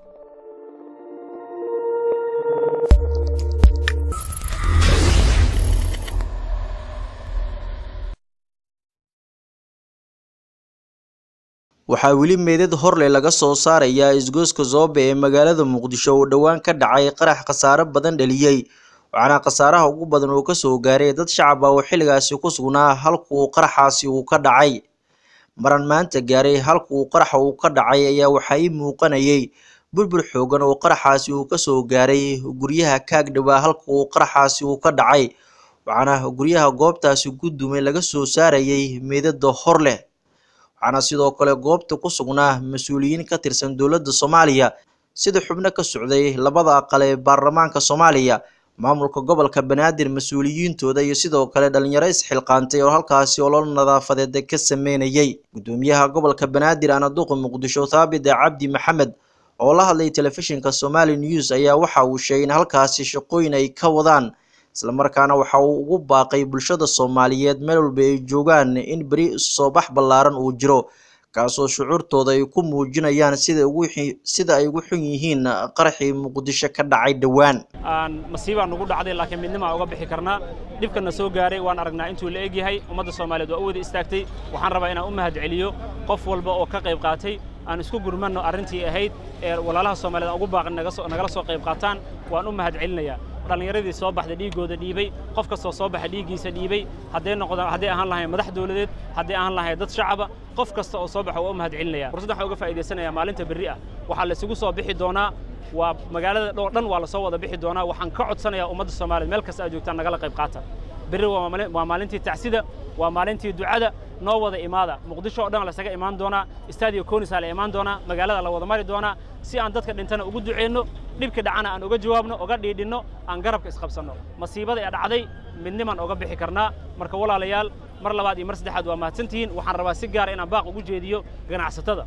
waxaa weli meedad horleh laga soo saarayaa isgoyska zoobe ee magaalada muqdisho oo dhowaan ka dhacay qarax khasaare badan dhaliyey waxaana khasaaraha ugu badan uu kasoo gaaray dad shacab ah oo xilligaasi ku sugnaa halka uu qaraxaasi uu ka dhacay maran maanta gaaray halka uu qaraxa uu ka dhacay ayaa waxaa ii muuqanayay burbur xoogan oo qaraxaasi uu kasoo gaaray guryaha kaagdhawaa halka uu qaraxaasi uu ka dhacay waxaana guryaha goobtaasi gudumay laga soo saarayay meedada hor leh waxaana sidoo kale goobta ku sugnaa mas-uuliyiin ka tirsan dowladda soomaaliya sida xubno ka socday labada aqal ee baarlamaanka soomaaliya maamulka gobolka banaadir mas-uuliyiintooda iyo sidoo kale dhalinyaro isxilqaantay oo halkaasi olol nadaafadeed ka sameynayay gudoomiyaha gobolka banaadir anaduqa muqdisho thaabit cabdi maxamed oo la hadlay telefishinka somali news ayaa waxa uu sheegay in halkaasi shaqooyin ay ka wadaan islamarkaana waxa uu ugu baaqay bulshada soomaaliyeed meel walba ay joogaan in beri soo bax ballaaran uu jiro kaasoo shucuurtooda ay ku muujinayaan sida ugu sida ay ugu xun yihiin qaraxii muqdisho ka dhacay dhowaan masiibaa nugu dhacday laakiin midnimaa uga bixi karnaa dhibkana soo gaaray waan aragnaa intuu la eg yahay ummadda soomaaliyeed waa u wada istaagtay waxaan rabaa inaan u mahad celiyo qof walba oo ka qayb qaatay aan isku gurmanno arrintii ahayd ee walaalaha soomaaliyeed aan ugu baaqin nagala soo qayb qaataan waan u mahad celinayaa dhallinyaradii soo baxda dhiiggooda dhiibay qof kastoo soo baxa dhiiggiisa dhiibay hadday noqdaan hadday ahaan lahayn madax dawladeed hadday ahaan lahayn dad shacaba qof kasta oo soo baxa waa u mahad celinaya fursad waxaan uga faa'iidaysanayaa maalinta berri ah waxaa la isugu soo bixi doonaa waa magaalada dhoo dhan waa la soo wada bixi doonaa waxaan ka codsanayaa ummadda soomaaliyeed meel kasta aad joogtaan nagala qayb qaata berri waa maalintii tacsida waa maalintii ducada noo wada imaada muqdisho oo dhan lasaga imaan doonaa stadio konisaa la imaan doonaa magaalada la wada mari doonaa si aan dadka dhintana ugu duceenno dhibka dhacana aan uga jawaabno uga dhiidhinno aan garabka isqabsanno masiibada ee dhacday midnimaan uga bixi karnaa marka walaalayaal mar labaad iyo mar saddexaad waa mahadsantihiin waxaan rabaa si gaara inaan baaq ugu jeediyo ganacsatada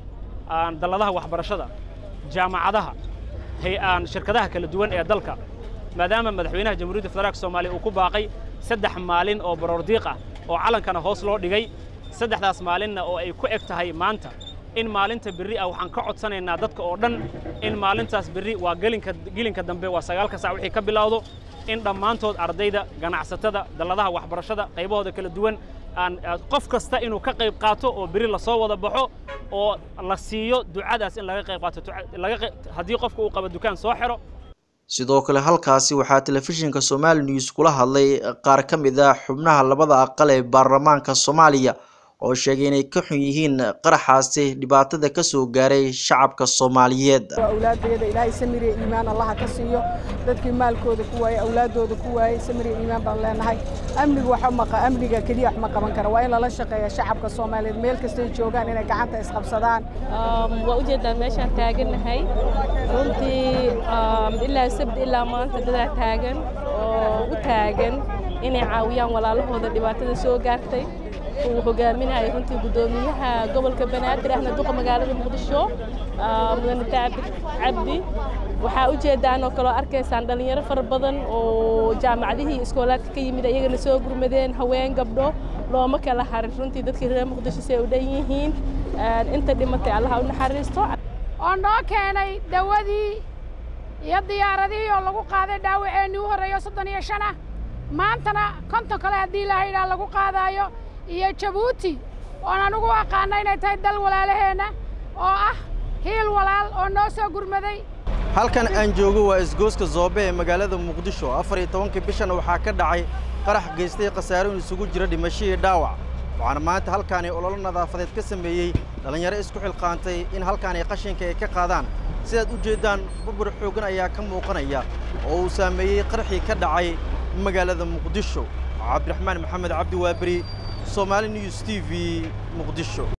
dalladaha waxbarashada jaamacadaha hay-aan shirkadaha kala duwan ee dalka maadaama madaxweynaha jamhuuriyadda federaalka soomaaliya uu ku baaqay saddex maalin oo baroordiiq ah oo calankana hoos loo dhigay saddexdaas maalinna oo ay ku eg tahay maanta in maalinta berri ah waxaan ka codsanaynaa dadka oo dhan in maalintaas berri waa gelinka gelinka dambe waa sagaalka sac wixii ka bilowdo in dhammaantood ardayda ganacsatada dalladaha waxbarashada qaybahooda kala duwan aan qof kasta inuu ka qayb qaato oo berri lasoo wada baxo oo la siiyo ducadaas in laga qayb qaato haddii qofka uu qabo dukaan soo xiro sidoo kale halkaasi waxaa telefishinka somali news kula hadlay qaar ka mid ah xubnaha labada aqal ee baarlamaanka soomaaliya oo sheegay inay ka xun yihiin qaraxaasi dhibaatada ka soo gaaray shacabka soomaaliyeed awlaadeeda ilaahay samiriya iimaan allaha ka siiyo dadkii maalkooda ku waayey awlaadooda ku waayey samiriya iimaan baan leenahay amniga wax maqa amniga keliya wax ma qaban kara waa in lala shaqeeya shacabka soomaaliyeed meel kastay joogaan inay gacanta isqabsadaan waa ujeedaan meeshaan taagannahay runtii ilaa sabti ilaa maanta dadaa taagan oo u taagan inay caawiyaan walaalahooda dhibaatada soo gaartay uu hogaaminaya runtii guddoomiyaha gobolka banaadir ahna duqa magaalada muqdisho mudane taabir cabdi waxaa ujeedaan oo kaloo arkaysaan dhallinyaro fara badan oo jaamacadihii iskoolaadka ka yimid iyagana soo gurmadeen haween gabdho looma kala harin runtii dadkii reer muqdisho say u dhan yihiin inta dhimatay allaha u naxariisto oo noo keenay dawadii iyo diyaaradihii oo lagu qaaday dhaawaceennii u horreeyo soddon iyo shan ah maantana konton kale haddii la yidhaah lagu qaadaayo iyo jabuuti oon anugu aqaana inay tahay dal walaalaheenna oo ah hiil walaal oo noo soo gurmaday halkan aan joogo waa isgooska zoobe ee magaalada muqdisho afar iyo tobankii bishan waxaa ka dhacay qarax geystay khasaarooyin isugu jira dhimasho iyo dhaawac waxaana maanta halkaani ololo nadaafadeed ka sameeyey dhallinyaro isku xilqaantay in halkaani qashinka ay ka qaadaan sidaad u jeeddaan burbur xooggan ayaa ka muuqanaya oo uu saameeyey qarxii ka dhacay magaalada muqdisho cabdiraxmaan maxamed cabdi waaberi Somali News TV Muqdisho